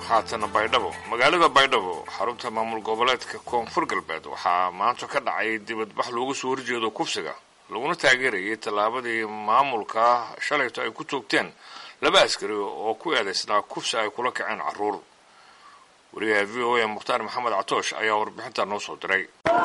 haatana baydhabo magaalada baydhabo xarunta maamul goboleedka koonfur galbeed waxaa maanta ka dhacay dibadbax loogu soo horjeedo kufsiga laguna taageerayay tallaabadii maamulka shalayto ay ku toogteen laba askari oo ku eedaysnaa kufsi ay kula kaceen carruur wariyaha v o a mukhtaar maxamed catoosh ayaa warbixinta noo soo diray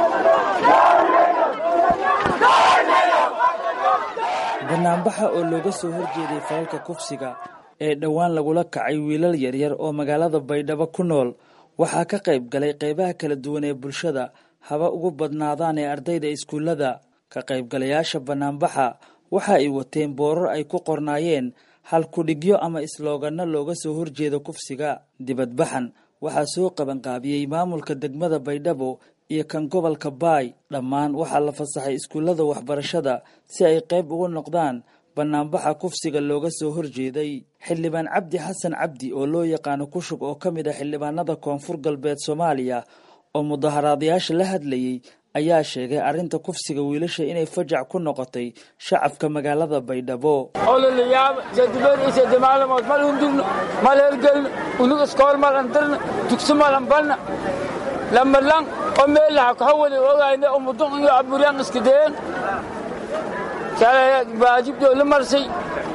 banaanbaxa oo looga soo horjeeday falalka kufsiga ee dhowaan lagula kacay wiilal yaryar oo magaalada baydhabo ku nool waxaa ka qayb galay qaybaha kala duwan ee bulshada haba ugu badnaadaan ee ardayda iskuullada ka qaybgalayaasha banaanbaxa waxa ay wateen boorar ay ku qornaayeen hal kudhigyo ama islooganno looga soo horjeedo kufsiga dibadbaxan waxaa soo qabanqaabiyey maamulka degmada baydhabo iyo kan gobolka baay dhammaan waxaa la fasaxay iskuullada waxbarashada si ay qayb ugu noqdaan banaanbaxa kufsiga looga soo horjeeday xildhibaan cabdi xasan cabdi oo loo yaqaano kushug oo ka mid ah xildhibaanada koonfur galbeed soomaaliya oo mudaharaadayaasha la hadlayey ayaa sheegay arrinta kufsiga wiilasha inay fajac ku noqotay shacabka magaalada baydhabo ololayaab sedibeed iyo sedi maalmood mal hundurno mal hergelno unug iskool mal andirna dugsi mal anbalna lamalang oo meelaha kaxawali ogayna oo mudun iyo aburyaan iskideen shalay baajibdoo la marsay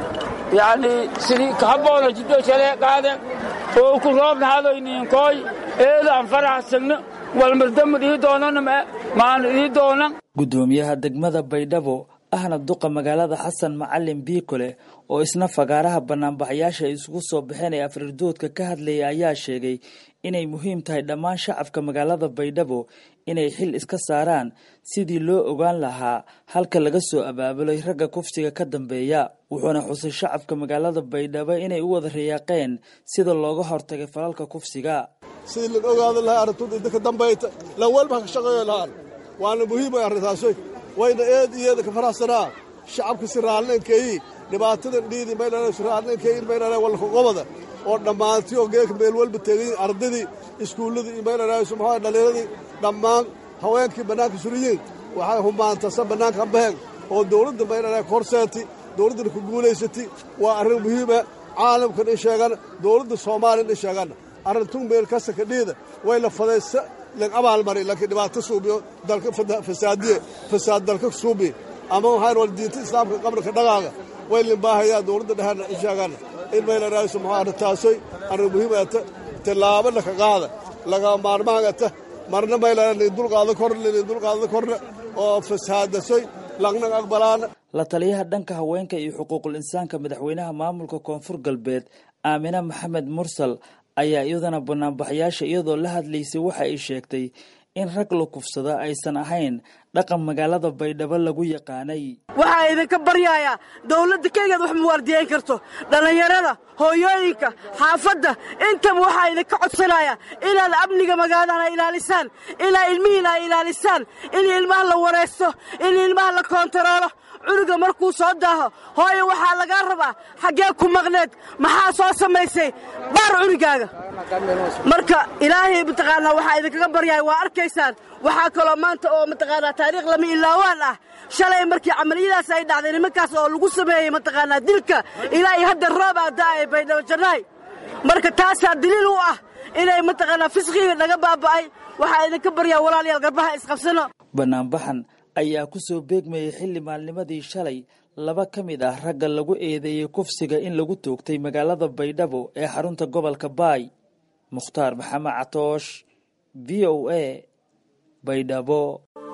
yani sidii kahaboona jibdoo shalay qaadeen oo ku roobna hadoyniinkooy eeda aan faraxsagno walmardamad ii doonana maan ii doonan guddoomiyaha degmada baydhabo ahna duqa magaalada xasan macalin biikole oo isna fagaaraha banaanbaxayaasha ay isugu soo baxeen ee afriirdoodka ka hadlayay ayaa sheegay inay muhiim tahay dhammaan shacabka magaalada baydhabo inay xil iska saaraan sidii loo ogaan lahaa halka laga soo abaabulay ragga kufsiga ka dambeeya wuxuuna xusay shacabka magaalada baydhabo inay u wada riyaaqeen sida looga hortagay falalka kufsiga sidii lan ogaada lahaa arrintuda idinka dambayta lan walba ka shaqeeyo lahaan waana muhiimay arrintaasay wayna eed iyeeda ka faraxsanaa shacabka si raallinankeeyi dhibaatadan dhiidi maydhana si raallinankeeyi maydhana walka qobada oo dhammaantii oo geeka meel walba teegayin ardadii iskuulladii iyo maydhana maxaa dhallinyadii dhammaan haweenkii bannaanka suriyiin waxay humaantasa bannaanka ambaheen oo dawladda maydhana ka horseeti dawladdana ku guulaysati waa arrin muhiima caalamkan in sheegan dawladda soomaaliyan in sheegan arrintuu meel kasta ka dhiida way la fadaysa lag abaalmari laakiin dhibaato suubiyo dalka fasaadiye fasaad dalka suubi ama waxaan wal diinta islaamka qabrka dhaqaaga way limbaahayaa dawladda dhehana in sheegan in mayla raayso maxaa arintaasoy arrin muhiimata tallaabo laka qaada laga maarmaangata marna mayla nin dulqaada korna nin dulqaada korna oo fasaadasoy lagnan aqbalaana la taliyaha dhanka haweenka iyo xuquuqul insaanka madaxweynaha maamulka koonfur galbeed aamine maxamed mursal ayaa iyadana banaanbaxayaasha iyadoo la hadlaysay waxa ay sheegtay in rag la kufsada aysan ahayn dhaqan magaalada baydhabo lagu yaqaanay waxaa idinka baryayaa dawladda keligeed wax muwaardiyeyn karto dhallinyarada hooyooyinka xaafadda intaba waxaa idinka codsanaya inaad amniga magaaladana ilaalisaan inaa ilmihiina ay ilaalisaan in ilmaha la waraysto in ilmaha la koontaroolo cunuga markuu soo daaho hooyo waxaa lagaa rabaa xaggee ku maqneed maxaa soo samaysay baar cunugaaga marka ilaahay mataqaanaa waxaa idinkaga baryahay waa arkaysaan waxaa kaloo maanta oo mataqaanaa taariikh lama ilaawaan ah shalay markii camaliyadaas ay dhacday nimankaas oo lagu sameeyey mataqaanaa dilka ilaa iyo hadda roobaa da'ay baydhabo jannaay marka taasaa daliil u ah inay mataqaanaa fisqiga naga baaba'ay waxaa idinka baryaa walaalayaal garbaha isqabsano banaanbaxan ayaa ku soo beegmayay xilli maalnimadii shalay laba ka mid ah ragga lagu eedeeyey kufsiga in lagu toogtay magaalada baydhabo ee xarunta gobolka baay mukhtaar maxamed catoosh v o a baydhabo